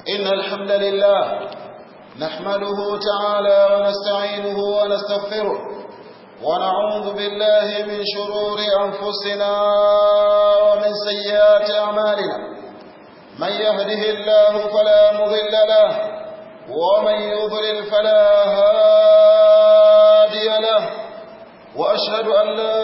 إن الحمد لله نحمده تعالى ونستعينه ونستغفره ونعوذ بالله من شرور أنفسنا ومن سيئات أعمالنا من يهده الله فلا مضل له ومن يضلل فلا هادي له وأشهد أن لا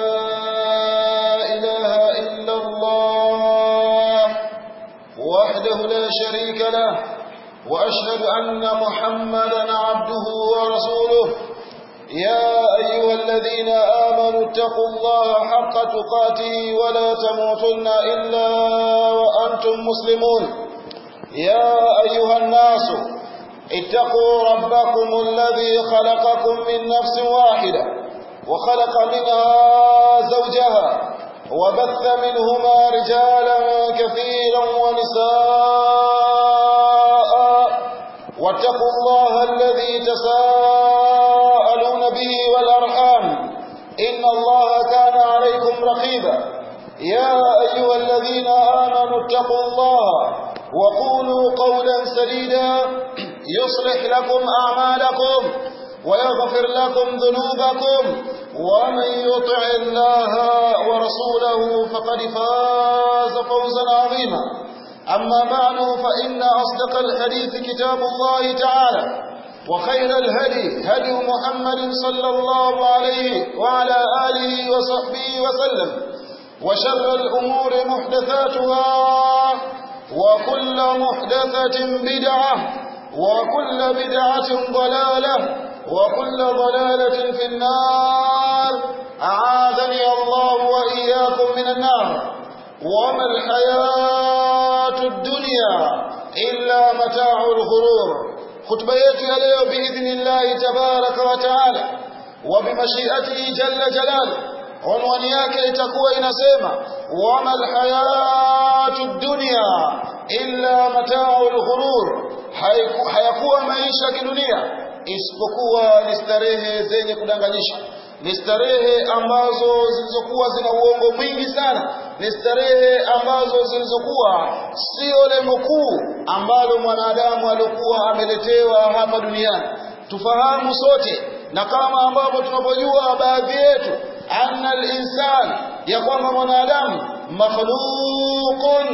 إله إلا الله وحده لا شريك له وأشهد أن محمدا عبده ورسوله يا أيها الذين آمنوا اتقوا الله حق تقاته ولا تموتن إلا وأنتم مسلمون يا أيها الناس اتقوا ربكم الذي خلقكم من نفس واحدة وخلق منها زوجها وبث منهما رجالا كثيرا ونساء واتقوا الله الذي تساءلون به والأرحام إن الله كان عليكم رقيبا يا أيها الذين آمنوا اتقوا الله وقولوا قولا سديدا يصلح لكم أعمالكم ويغفر لكم ذنوبكم ومن يطع الله ورسوله فقد فاز فوزا عظيما أما بعد فإن أصدق الحديث كتاب الله تعالى وخير الهدي هدي محمد صلى الله عليه وعلى آله وصحبه وسلم وشر الأمور محدثاتها وكل محدثة بدعة وكل بدعة ضلالة وكل ضلالة في النار أعاذني الله وإياكم من النار وما الحياة الدنيا إلا متاع الغرور خطبة يا leo بإذن الله تبارك وتعالى وبمشيئته جل جلاله unwani yake itakuwa inasema wama alhayatu dunya illa mata'ul ghurur hayakuwa maisha kidunia isipokuwa ni starehe zenye kudanganyisha ni starehe ambazo zilizokuwa zina uongo mwingi sana ni starehe ambazo zilizokuwa sio lengo kuu ambalo mwanadamu aliokuwa ameletewa hapa duniani tufahamu sote na kama ambavyo tunapojua baadhi yetu anna al-insan ya kwamba mwanadamu makhluqun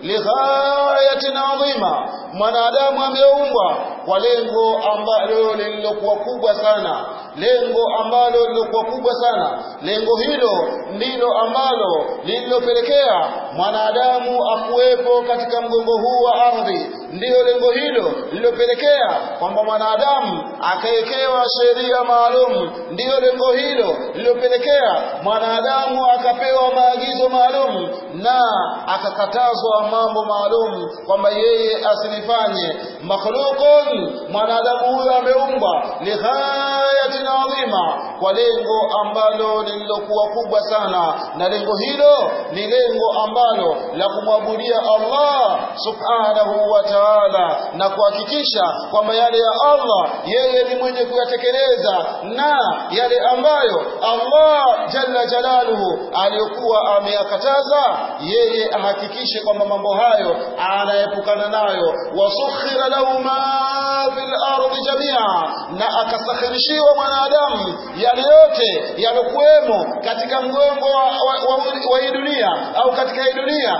lighayatin adhima mwanadamu ameumbwa kwa lengo ambalo lililokuwa kubwa sana lengo ambalo lililokuwa kubwa sana lengo hilo ndilo ambalo lililopelekea mwanadamu akuwepo katika mgongo huu wa ardhi ndiyo lengo hilo lililopelekea kwamba mwanadamu akawekewa sheria maalum ndiyo lengo hilo lililopelekea mwanadamu akapewa maagizo maalum na akakatazwa mambo maalum kwamba yeye asilifanye makhluqun mwanadamu huyo ameumbwa lighayatin adhima kwa lengo ambalo lililokuwa kubwa sana na lengo hilo ni lengo ambalo la kumwabudia Allah subhanahu wa ta'ala na kuhakikisha kwamba yale ya Allah yeye ni mwenye kuyatekeleza na yale ambayo Allah jalla jalaluhu aliyokuwa ameyakataza yeye ahakikishe kwamba mambo hayo anaepukana nayo wasukhira lahu ma fil ardi jamia na akasakhirishiwa mwanadamu yale yote yalokuwemo katika mgongo wa, wa, wa, wa hii dunia au katika hii dunia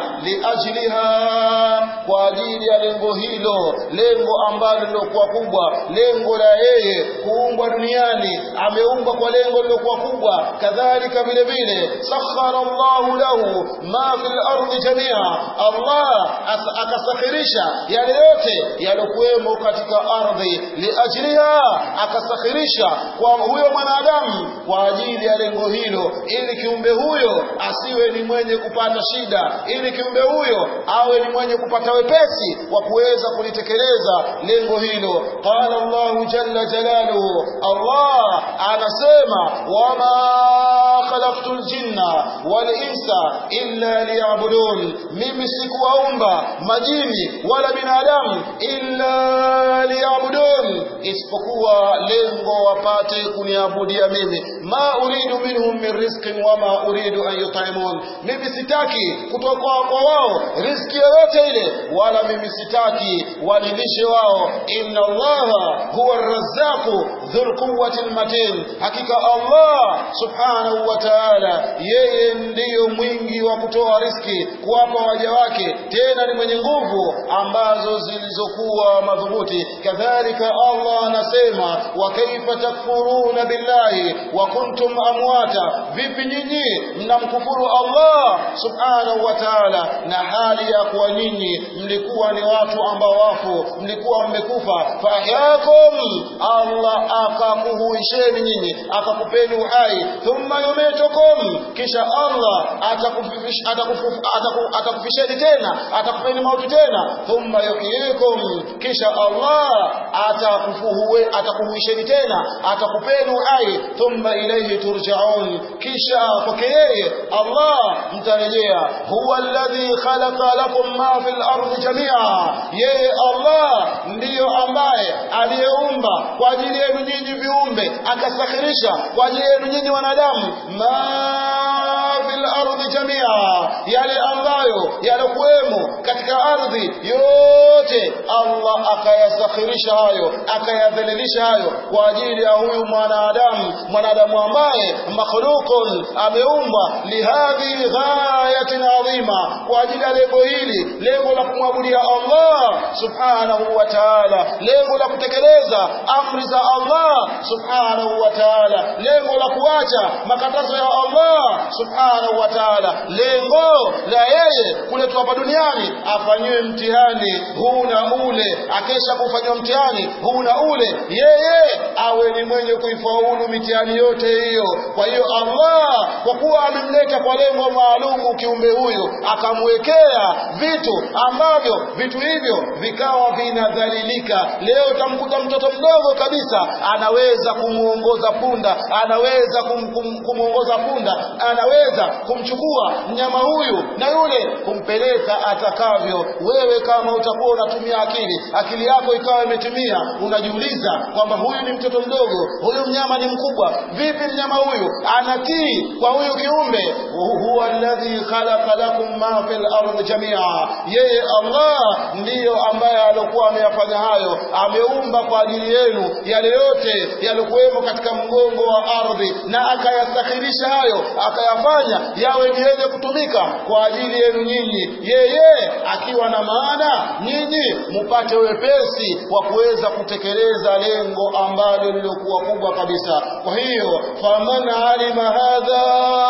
liajliha kwa ajili ya lengo hilo lengo ambalo lilokuwa kubwa lengo la yeye kuumbwa duniani ameumbwa kwa lengo lilokuwa kubwa kadhalika vile vile sakhara Allahu lahu ma fil ardi jamia Allah akasakhirisha yale yote yalokuwemo katika ardhi liajliha akasakhirisha kwa huyo mwanadamu kwa ajili ya lengo hilo ili kiumbe huyo asiwe ni mwenye kupata shida ili kiumbe huyo awe ni mwenye kupata wepesi wa kuweza kulitekeleza lengo hilo qala Allahu jalla jalaluhu Allah anasema wama khalaqtul jinna wal insa illa liya'budun mimi sikuwaumba majini wala binadamu illa liya'budun isipokuwa lengo wapate kuniabudia mimi ma uridu minhum min rizqin wama uridu an yut'imun mimi mimi sitaki kutoka kwa wao riski yoyote ile wala mimi sitaki wanilishe wao inna allaha huwa arrazzaqu dhul quwwati almatin hakika allah subhanahu wa ta'ala yeye ndiyo mwingi wa kutoa riski kuwapa waja wake tena ni mwenye nguvu ambazo zilizokuwa madhubuti kadhalika allah anasema wa kaifa takfuruna billahi wa kuntum amwata vipi nyinyi mnamkufuru allah subhanahu wa ta'ala na hali ya kuwa nyinyi mlikuwa ni watu ambao wafu mlikuwa mmekufa fahyakum allah akakuhuisheni nyinyi akakupeni uhai thumma yumitukum kisha allah atakufish- atakufu- ataku- atakufisheni tena atakupeni mauti tena thumma yuhyikum kisha allah atakufuhue atakuhuisheni tena atakupeni uhai thumma ilayhi turjaun kisha kwake yeye allah mtarejea huwa alladhi khalaqa lakum ma fil ardi jamia yeye allah ndiyo ambaye aliyeumba kwa ajili yenu nyinyi viumbe akasakhirisha kwa ajili yenu nyinyi wanadamu ma fil ardi jamia yale ambayo yalokuwemo katika ardhi yote allah akayasakhirisha hayo akayadhalilisha hayo kwa ajili ya huyu mwanadamu mwanadamu ambaye makhluqun ameumbwa lihadhi ghayatin adhima kwa ajili ya lengo hili lengo la kumwabudia allah subhanahu wa ta'ala lengo la kutekeleza amri za allah subhanahu wa ta'ala lengo la kuacha makatazo ya allah subhanahu wa ta'ala lengo la yeye kuletwa hapa duniani afanyiwe mtihani huu na ule akesha kufanywa mtihani huu na ule yeye awe ni mwenye kuifaulu mitihani yote hiyo kwa hiyo allah kwa kuwa amemleta kwa lengo maalumu kiumbe huyu akamwekea vitu ambavyo vitu hivyo vikawa vinadhalilika leo utamkuta mtoto mdogo kabisa anaweza kumuongoza punda anaweza kum, kum, kumuongoza punda anaweza kumchukua mnyama huyu na yule kumpeleka atakavyo wewe kama utakuwa unatumia akili akili yako ikawa imetimia unajiuliza kwamba huyu ni mtoto mdogo huyu mnyama ni mkubwa vipi mnyama huyu anatii kwa huyu kiumbe huwa alladhi khalaqa lakum ma fil ardi jamia yeye allah ndiyo ambaye alikuwa ameyafanya hayo ameumba kwa ajili yenu yale yote yalikuwemo katika mgongo wa ardhi na akayasakhirisha hayo akayafanya yawe ni yenye kutumika kwa ajili yenu nyinyi yeye akiwa na maana nyinyi mupate wepesi wa kuweza kutekeleza lengo ambalo lilikuwa kubwa kabisa kwa hiyo faman alima hadha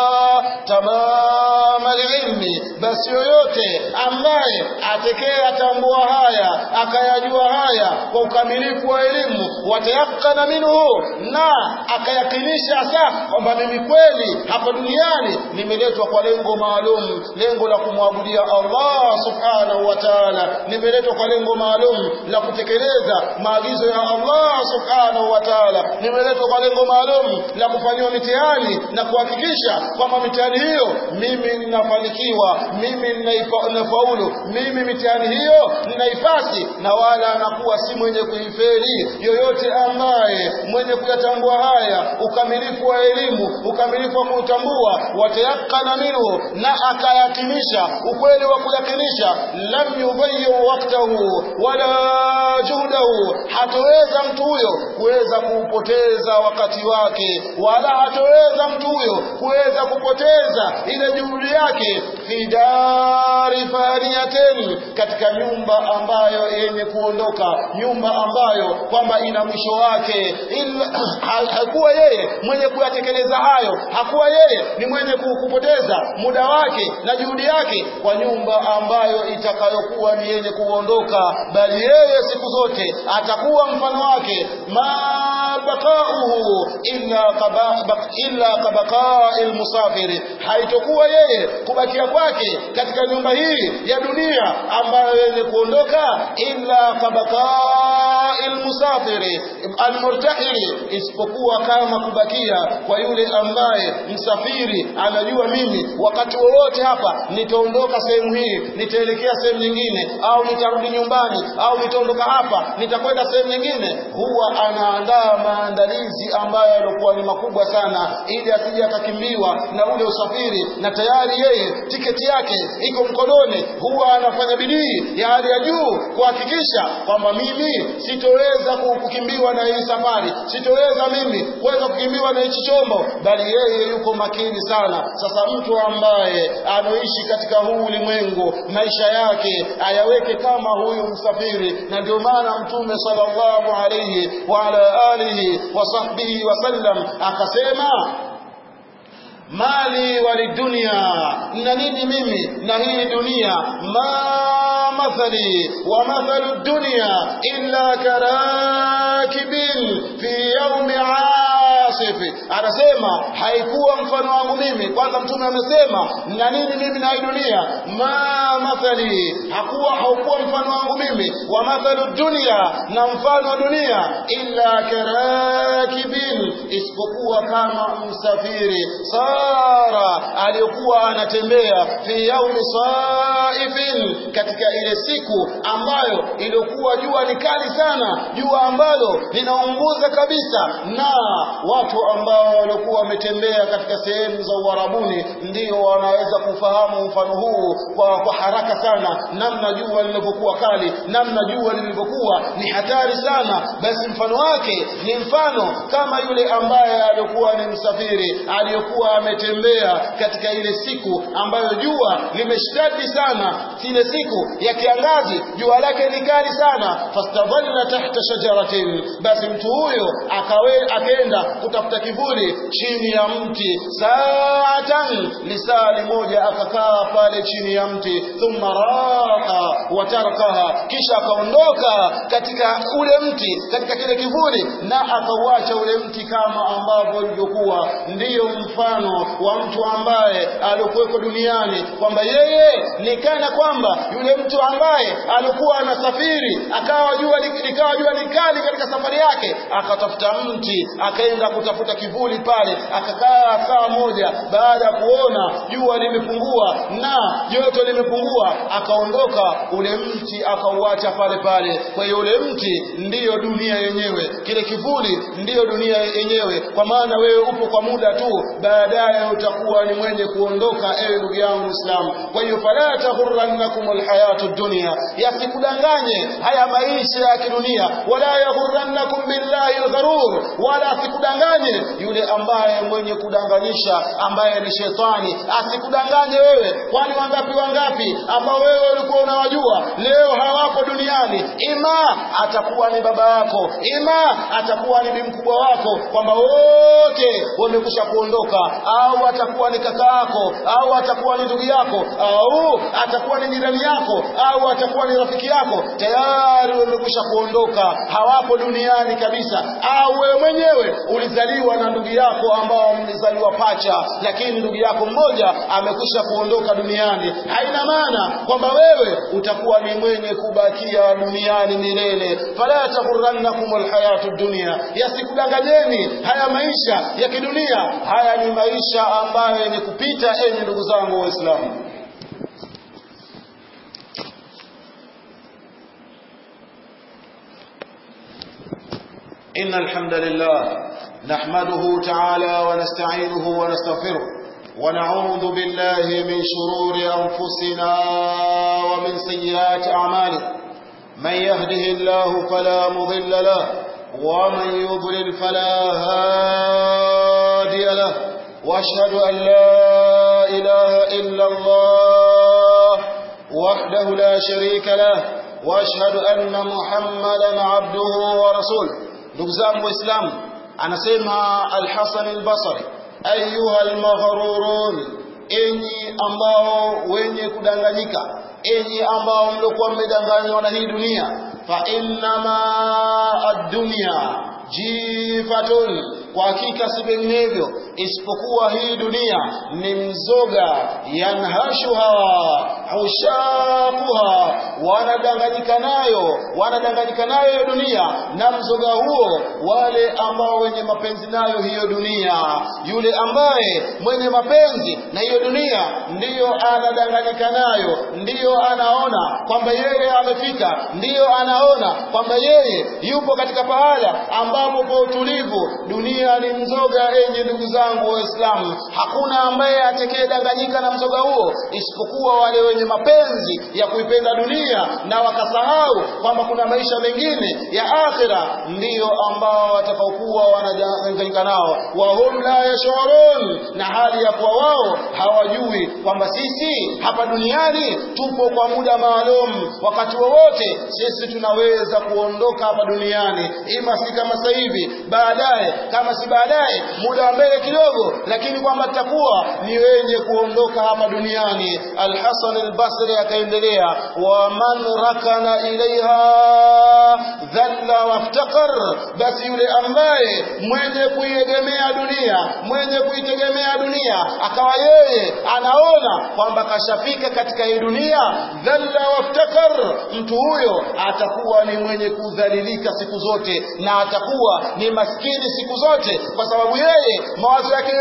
tamama lilmi basi yoyote ambaye atekee atambua haya akayajua haya kwa ukamilifu wa elimu watayakana minhu na akayakinisha hasa kwamba mimi kweli hapa duniani nimeletwa kwa lengo maalum lengo la kumwabudia Allah subhanahu wa ta'ala nimeletwa kwa lengo maalum la kutekeleza maagizo ya Allah subhanahu wa ta'ala nimeletwa kwa lengo maalum la kufanyiwa mitihani na kuhakikisha kwamba mitihani hiyo mimi ninafanikiwa mimi ninaifa- ninafaulu mimi mitihani hiyo ninaifasi na wala anakuwa si mwenye kuiferi yoyote ambaye mwenye kuyatambua haya ukamilifu wa elimu ukamilifu wa kutambua watayakana minhu na akayatimisha ukweli wa kuyakinisha lam yubayu waktahu wala juhdahu hatoweza mtu huyo kuweza kuupoteza wakati wake wala hatoweza mtu huyo kuweza kupoteza ile juhudi yake fi dari faniyatin katika nyumba ambayo yenye kuondoka nyumba ambayo kwamba ina mwisho wake ila ha- hakuwa yeye mwenye kuyatekeleza hayo hakuwa yeye ni mwenye ku- kupoteza muda wake na juhudi yake kwa nyumba ambayo itakayokuwa ni yenye kuondoka bali yeye siku zote atakuwa mfano wake ma bakauhu illa kaba- bak- illa kabaqai lmusafiri haitokuwa yeye kubakia kwake katika nyumba hii ya dunia ambayo yenye kuondoka illa kabaqai lmusafiri kalmurtahili isipokuwa kama kubakia kwa yule ambaye msafiri anajua mimi wakati wowote hapa nitaondoka sehemu hii nitaelekea sehemu nyingine au nitarudi nyumbani au nitaondoka hapa nitakwenda sehemu nyingine huwa anaandaa maandalizi ambayo yalikuwa ni makubwa sana ili asije akakimbiwa na ule usafiri na tayari yeye tiketi yake iko mkononi huwa anafanya bidii ya hali ya juu kuhakikisha kwamba mimi sitoweza kukimbiwa na hii safari sitoweza mimi kuweza kukimbiwa na hichi chombo bali yeye yuko makini sana sasa mtu ambaye anoishi katika huu ulimwengu maisha yake ayaweke kama huyu msafiri na ndio maana mtume sallallahu alayhi wa ala alihi wa sahbihi wasallam akasema mali walidunia na nini mimi na hii dunia ma mathali wa mathalu dunya illa karakibin fi yaumi asif anasema haikuwa mfano wangu mimi kwanza mtume amesema na nini mimi na hii dunia ma mathali hakuwa haukuwa mfano wangu mimi wa mathalu dunya na mfano wa dunia illa karakibin isipokuwa kama msafiri sara aliyokuwa anatembea fi yaumi saifin katika ile siku ambayo iliyokuwa jua ni kali sana jua ambalo linaunguza kabisa na watu ambao waliokuwa wametembea katika sehemu za uharabuni ndio wanaweza kufahamu mfano huu kwa, kwa haraka sana namna jua lilivyokuwa kali namna jua lilivyokuwa ni hatari sana basi mfano wake ni mfano kama yule ambaye alikuwa ni msafiri aliyokuwa ametembea katika ile siku ambayo jua limeshtadi sana ile siku ya kiangazi jua lake ni kali sana fastadhalla tahta shajaratin basi mtu huyo akawe akaenda kutafuta kivuli chini ya mti saatan lisali moja akakaa pale chini ya mti thumma raha watarakaha kisha akaondoka katika ule mti katika kile kivuli na akauacha ule mti kama ambavyo ulivyokuwa ndiyo mfano wa mtu ambaye alikuweko duniani kwamba yeye ni kana kwamba yule mtu ambaye alikuwa anasafiri akawa jua likawa jua ni kali katika safari yake akatafuta mti akaenda kutafuta kivuli pale akakaa saa moja baada ya kuona jua limepungua na joto limepungua akaondoka ule mti akauacha pale pale kwa hiyo ule mti ndiyo dunia yenyewe kile kivuli ndiyo dunia yenyewe kwa maana wewe upo kwa muda tu baadaye utakuwa ni mwenye kuondoka ewe ndugu yangu Islam kwa hiyo fala taghurrannakum alhayatu dunya yasikudanganye haya maisha ya kidunia wala yaghurrannakum billahi algharur wala asikudanganye yule ambaye mwenye kudanganyisha ambaye ni shetani asikudanganye wewe kwani wangapi wangapi ambao wewe ulikuwa unawajua leo hawapo duniani ima atakuwa ni baba yako ima atakuwa ni mkubwa wako kwamba wote wamekusha kuondoka au atakuwa ni kaka yako au atakuwa ni ndugu yako au atakuwa ni jirani yako au atakuwa ni rafiki yako tayari wamekwisha kuondoka hawapo duniani kabisa au wewe mwenyewe ulizaliwa na ndugu yako ambao mlizaliwa pacha lakini ndugu yako mmoja amekwisha kuondoka duniani haina maana kwamba wewe utakuwa ni mwenye kubakia duniani milele fala taghurrannakum alhayatu dunya yasikudanganyeni haya maisha ya kidunia haya ni maisha ambayo ni kupita enyi ndugu zangu waislamu إن الحمد لله نحمده تعالى ونستعينه ونستغفره ونعوذ بالله من شرور أنفسنا ومن سيئات أعمالنا من يهده الله فلا مضل له ومن يضلل فلا هادي له واشهد أن لا إله إلا الله وحده لا شريك له واشهد أن محمدا عبده ورسوله ndugu zangu waislamu anasema al-Hasan al-Basri ayuha al-maghrurun enyi ambao wenye kudanganyika enyi ambao mliokuwa mmedanganywa na hii dunia fa innama ad-dunya jifatun kwa hakika si vinginevyo isipokuwa hii dunia ni mzoga yanhashuha hushakuha wanadanganyika nayo wanadanganyika nayo hiyo dunia na mzoga huo wale ambao wenye mapenzi nayo hiyo dunia yule ambaye mwenye mapenzi na hiyo dunia ndiyo anadanganyika nayo ndiyo anaona kwamba yeye amefika ndiyo anaona kwamba yeye yupo katika pahala ambapo pa utulivu dunia ni mzoga enye ndugu zangu waislamu hakuna ambaye atakayedanganyika na mzoga huo isipokuwa wale wenye mapenzi ya kuipenda dunia na wakasahau kwamba kuna maisha mengine ya akhira ndiyo ambao watakaokuwa wanadanganyika nao wahum la yashurun na hali ya kuwa wao hawajui kwamba sisi hapa duniani tupo kwa muda maalum wakati wowote sisi tunaweza kuondoka hapa duniani ima si kama sasa hivi baadaye kama si baadaye muda wa mbele kidogo lakini kwamba tutakuwa ni wenye kuondoka hapa duniani alhasan albasri akaendelea wa man rakana ilaiha dhalla waftakar basi yule ambaye mwenye kuiegemea dunia mwenye kuitegemea dunia akawa yeye anaona kwamba kashafika katika hii dunia dhalla waftakar mtu huyo atakuwa ni mwenye kudhalilika siku zote na atakuwa ni maskini siku zote kwa sababu yeye mawazo yake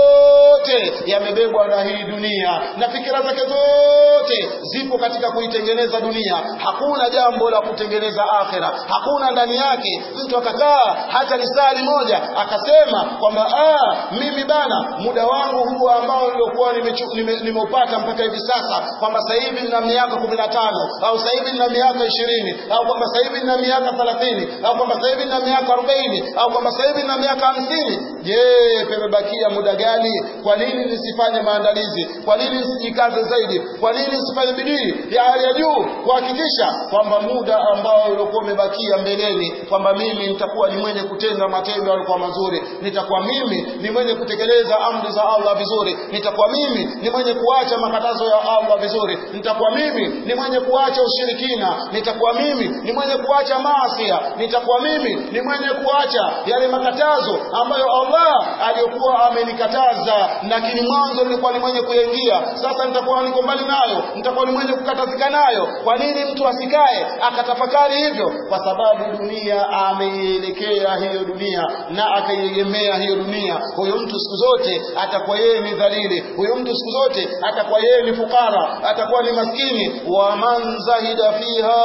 yote yamebebwa na hii dunia na fikira zake zote zipo katika kuitengeneza dunia hakuna jambo la kutengeneza akhera hakuna ndani yake mtu akakaa hata lisali moja akasema kwamba ah mimi bana muda wangu huu ambao niliokuwa nimeupata nime mpaka hivi sasa kwamba sasa hivi nina miaka kumi na tano au sasa hivi nina miaka ishirini au kwamba sasa hivi nina miaka thelathini au kwamba sasa hivi nina miaka arobaini au kwamba sasa hivi nina miaka hamsini je pemebakia muda gani kwa nini nisifanye maandalizi kwa nini nisijikaze zaidi kwa nini nisifanye bidii ya hali ya juu kuhakikisha kwamba muda ambao uliokuwa umebakia mbeleni kwamba mimi nitakuwa ni mwenye kutenda matendo yaliokuwa mazuri nitakuwa mimi ni mwenye kutekeleza amri za Allah vizuri nitakuwa mimi ni mwenye kuacha makatazo ya Allah vizuri nitakuwa mimi ni mwenye kuacha ushirikina nitakuwa mimi ni mwenye kuacha maasi nitakuwa mimi ni mwenye kuacha yale makatazo ambayo Allah aliyokuwa amenikataza lakini mwanzo nilikuwa ni mwenye kuyaingia sasa nitakuwa niko mbali nayo nitakuwa ni mwenye kukatazika nayo kwa nini mtu asikae akatafakari hivyo kwa sababu dunia ameielekea hiyo dunia na akaiegemea hiyo dunia huyo mtu siku zote atakuwa yeye ni dhalili huyo mtu siku zote atakuwa yeye ni fukara atakuwa ni maskini wa man zahida fiha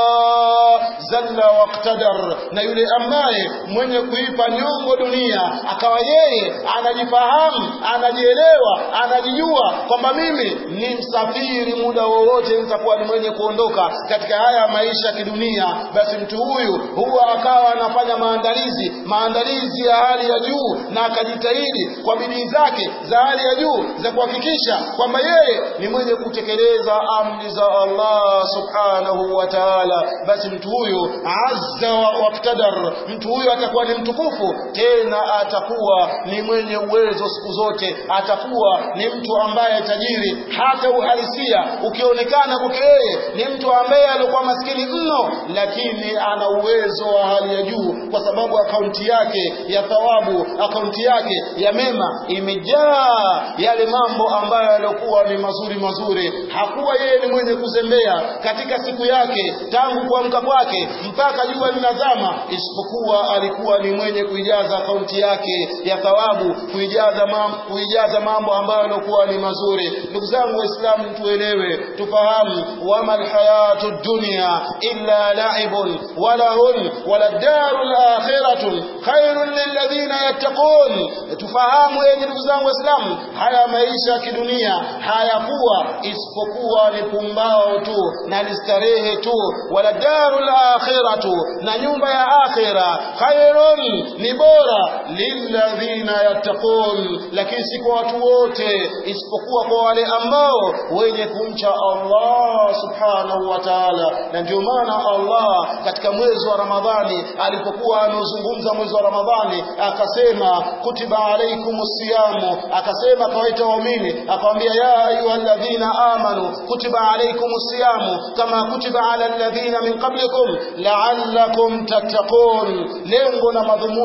zalla waqtadar na yule ambaye mwenye kuipa nyongo dunia akawa yeye anajifahamu anajielewa anajijua kwamba mimi ni msafiri muda wowote nitakuwa ni mwenye kuondoka katika haya maisha ya kidunia basi mtu huyu huwa akawa anafanya maandalizi maandalizi ya hali ya juu na akajitahidi kwa bidii zake za hali ya juu za kuhakikisha kwamba yeye ni mwenye kutekeleza amri za Allah subhanahu wa ta'ala basi mtu huyu azza waqtadar mtu huyu atakuwa ni mtukufu tena atakuwa ni mwenye uwezo siku zote atakuwa ni mtu ambaye tajiri hata uhalisia ukionekana kwake yeye ni mtu ambaye alikuwa maskini mno lakini ana uwezo wa hali ya juu kwa sababu akaunti yake ya thawabu akaunti yake ya mema imejaa yale mambo ambayo yaliokuwa ni mazuri mazuri hakuwa yeye ni mwenye kuzembea katika siku yake tangu kuamka kwake mpaka jua linazama isipokuwa alikuwa ni mwenye kuijaza akaunti yake ya thawabu kuijaza mambo, kuijaza mambo ambayo yaliokuwa ni mazuri ndugu zangu waislamu tuelewe tufahamu wama alhayatu dunya illa la'ibun wa lahun wala daru alakhiratu khairun lilladhina yattaqun tufahamu yenye ndugu zangu waislamu haya maisha ya kidunia hayakuwa isipokuwa ni pumbao tu na ni starehe tu wala daru alakhiratu na nyumba ya akhira khairun ni bora lilladhina yattaqun lakini si kwa watu wote isipokuwa kwa wale ambao wenye kumcha Allah subhanahu wa ta'ala na ndio maana Allah katika mwezi wa Ramadhani alipokuwa anazungumza mwezi wa Ramadhani akasema kutiba alaikumus siyamu akasema kawaita waumini akamwambia ya ayyuhalladhina amanu kutiba alaikumus siyamu kama kutiba ala alladhina min qablikum la'allakum tattaqun lengo na madhumuni mpate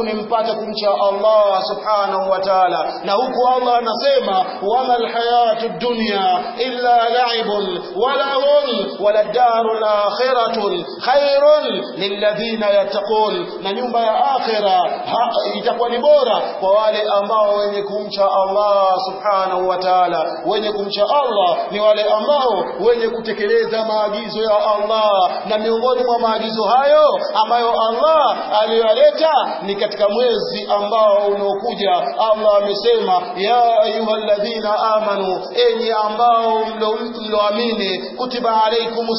mpate kumcha Allah subhanahu wa ta'ala na huku Allah anasema wama alhayatu dunya illa la'ibun wala hum wala darul akhiratu khairun lilladhina yattaqun na nyumba ya akhira itakuwa ni bora kwa wale ambao wenye kumcha Allah subhanahu wa ta'ala wenye kumcha Allah ni wale ambao wenye kutekeleza maagizo ya Allah na miongoni mwa maagizo hayo ambayo Allah aliyoleta ni katika mwezi ambao unaokuja Allah amesema ya ayyuhalladhina amanu enyi ambao mloamini kutiba alaikumus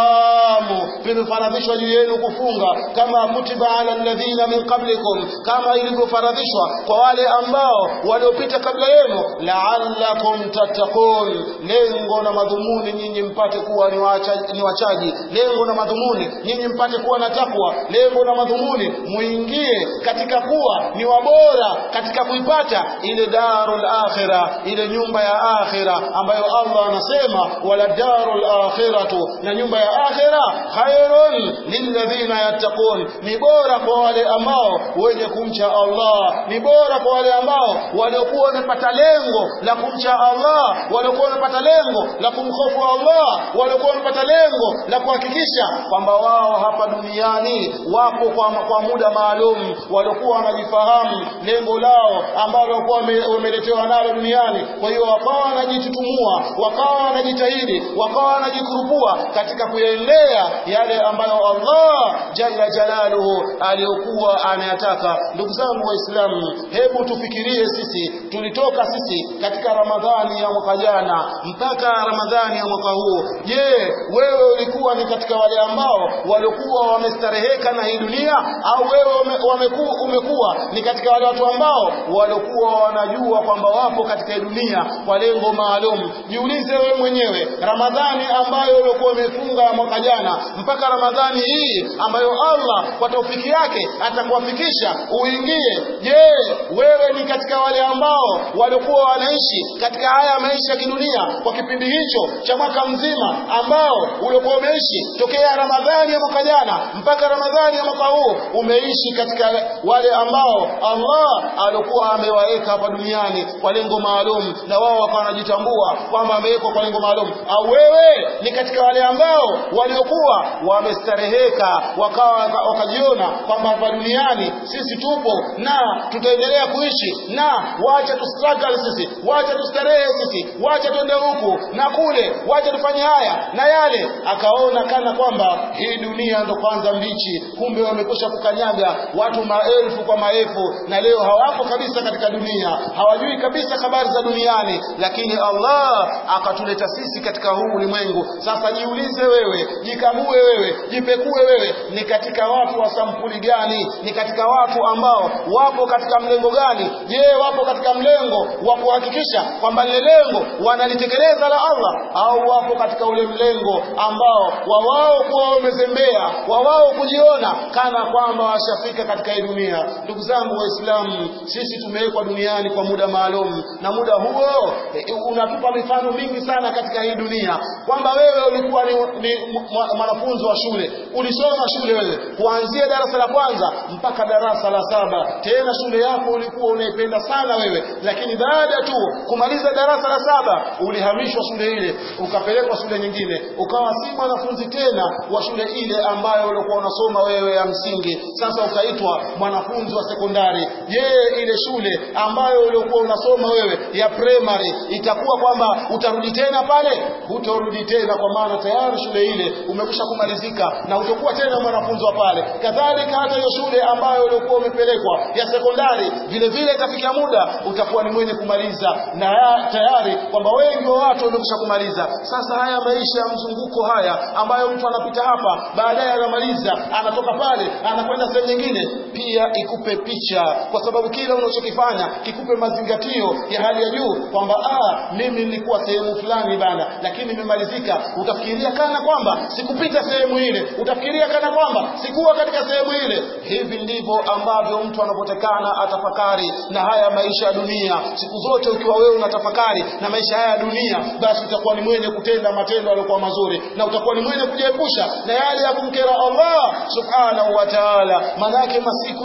siyamu vimefaradhishwa juu yenu kufunga kama kutiba ala alladhina min qablikum kama ilivyofaradhishwa kwa wale ambao waliopita kabla yenu la'allakum tattaqun lengo na madhumuni nyinyi mpate kuwa ni wachaji, ni wachaji lengo na madhumuni nyinyi mpate kuwa na takwa lengo na madhumuni muingie katika kuwa ni wabora katika kuipata ile darul akhira ile nyumba ya akhira ambayo Allah anasema wala darul akhiratu na nyumba ya akhira khairun lilladhina yattaqun ni bora kwa wale ambao wenye kumcha Allah ni bora kwa wale ambao waliokuwa wamepata lengo la kumcha Allah waliokuwa wamepata lengo la kumhofu Allah waliokuwa wamepata lengo la kuhakikisha kwamba wao hapa duniani wapo kwa, kwa muda maalum waliokuwa wanajifahamu lengo lao ambalo walikuwa wameletewa nalo duniani kwa hiyo wakawa wanajitutumua wakawa wanajitahidi wakawa wanajikurupua katika kuyaendea yale ambayo Allah jalla jalaluhu aliyokuwa anayataka ndugu zangu waislamu hebu tufikirie sisi tulitoka sisi katika ramadhani ya mwaka jana mpaka ramadhani ya mwaka huu je wewe ulikuwa ni katika wale ambao waliokuwa wamestareheka na hii dunia au wewe umekuwa, umekuwa ni katika wale watu ambao waliokuwa wanajua kwamba wapo katika hii dunia kwa lengo maalum jiulize wewe mwenyewe ramadhani ambayo uliokuwa umefunga mwaka jana mpaka ramadhani hii ambayo Allah kwa taufiki yake atakuwafikisha uingie je wewe ni katika wale ambao waliokuwa wanaishi katika haya maisha ya kidunia kwa kipindi hicho cha mwaka mzima ambao uliokuwa umeishi tokea ramadhani ya mwaka jana mpaka ramadhani ya mwaka huu umeishi katika wale ambao Allah alikuwa amewaweka hapa duniani kwa lengo maalum na wao wakawa wanajitambua kwamba amewekwa kwa lengo maalum au wewe ni katika wale ambao waliokuwa wamestareheka wakawa wakajiona kwamba hapa duniani sisi tupo na tutaendelea kuishi na wacha tustruggle sisi wacha tustarehe sisi wacha tuende huku na kule wacha tufanye haya na yale akaona kana kwamba hii dunia ndo kwanza mbichi kumbe wamekwisha kukanyaga watu maelfu kwa maelfu na leo hawapo kabisa katika dunia hawajui kabisa habari za duniani lakini Allah akatuleta sisi katika huu ulimwengu sasa jiulize wewe jikague wewe jipekue wewe ni katika watu wa sampuli gani ni katika watu ambao wapo katika mlengo gani je wapo katika mlengo wa kuhakikisha kwamba lile lengo wanalitekeleza la Allah au wapo katika ule mlengo ambao wa wao kuwa wamezembea wa wao kujiona kana kwamba washafika katika hii dunia ndugu zangu waislamu sisi tumewekwa duniani kwa muda maalum na muda huo e, unatupa mifano mingi sana katika hii dunia kwamba wewe ulikuwa ni, ni mwanafunzi wa shule ulisoma shule wewe kuanzia darasa la kwanza mpaka darasa la saba tena shule yako ulikuwa unaipenda sana wewe lakini baada tu kumaliza darasa la saba ulihamishwa shule ile ukapelekwa shule nyingine ukawa si mwanafunzi tena wa shule ile ambayo ulikuwa unasoma wewe ya msingi sasa ukaitwa mwanafunzi wa sekondari je ile shule ambayo uliokuwa unasoma wewe ya primary itakuwa kwamba utarudi tena pale hutorudi tena kwa maana tayari shule ile umekwisha kumalizika na utakuwa tena mwanafunzi wa pale kadhalika hata hiyo shule ambayo uliokuwa umepelekwa ya sekondari vile vile itafikia muda utakuwa ni mwenye kumaliza na ya, tayari kwamba wengi wa watu wamekwisha kumaliza sasa haya maisha ya mzunguko haya ambayo mtu anapita hapa baadaye anamaliza anatoka pale anakwenda sehemu nyingine pia ikupe picha kwa sababu kila unachokifanya kikupe mazingatio ya hali ya juu kwamba ah mimi nilikuwa sehemu fulani bana lakini nimemalizika utafikiria kana kwamba sikupita sehemu ile utafikiria kana kwamba sikuwa katika sehemu ile hivi ndivyo ambavyo mtu anapotekana atafakari na haya maisha ya dunia siku zote ukiwa wewe unatafakari na maisha haya ya dunia basi utakuwa ni mwenye kutenda matendo yaliyokuwa mazuri na utakuwa ni mwenye kujiepusha na yale ya kumkera Allah subhanahu wa ta'ala manake masiku yanapita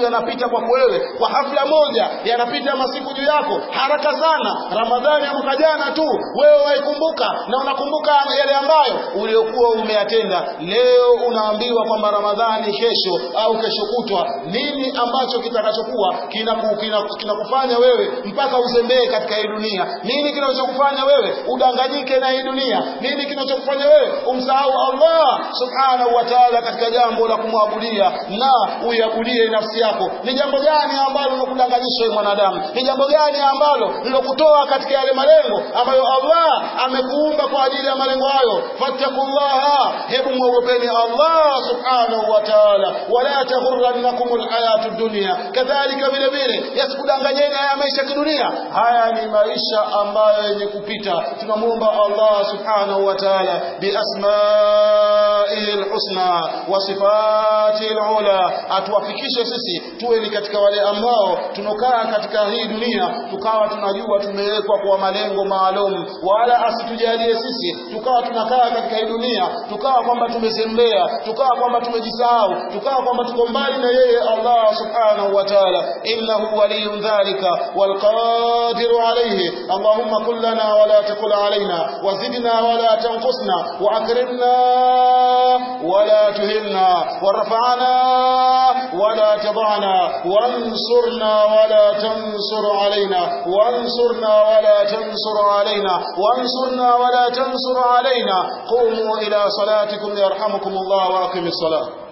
yanapita kwako wewe kwa hafla moja yanapita masiku juu yako haraka sana ramadhani ya mwaka jana tu wewe waikumbuka na unakumbuka yale ambayo uliokuwa umeyatenda leo unaambiwa kwamba ramadhani kesho au kesho kutwa nini ambacho kitakachokuwa kinakufanya kina, kina kufanya wewe mpaka uzembee katika hii dunia nini kinachokufanya wewe udanganyike na hii dunia nini kinachokufanya wewe umsahau Allah subhanahu wa ta'ala katika jambo la kumwabudia na uiabudie nafsi yako ni jambo gani ambalo linakudanganyisha wewe mwanadamu ni jambo gani ambalo lilokutoa katika yale malengo ambayo Allah amekuumba kwa ajili ya malengo hayo fattakullaha hebu mwogopeni Allah subhanahu wa ta'ala wala taghurrannakum alhayatu dunya kadhalika vile vile yasikudanganyeni haya maisha ya kidunia haya ni maisha ambayo yenye kupita tunamuomba Allah subhanahu wa ta'ala biasma'ihi alhusna wa sifatihi alula atuwafikishe sisi tuwe ni katika wale ambao tunokaa katika hii dunia tukawa tunajua tumewekwa kwa malengo maalum wala asitujalie sisi tukawa tunakaa katika hii dunia tukawa kwamba tumezembea tukawa kwamba tumejisahau tukawa kwamba tuko mbali na yeye Allah subhanahu wa ta'ala innahu waliyun dhalika والقادر عليه اللهم كن لنا ولا تكن علينا وزدنا ولا تنقصنا وأكرمنا ولا تهنا ورفعنا ولا تضعنا وانصرنا ولا تنصر علينا وانصرنا ولا تنصر علينا وانصرنا ولا تنصر علينا قوموا إلى صلاتكم يرحمكم الله وأقم الصلاة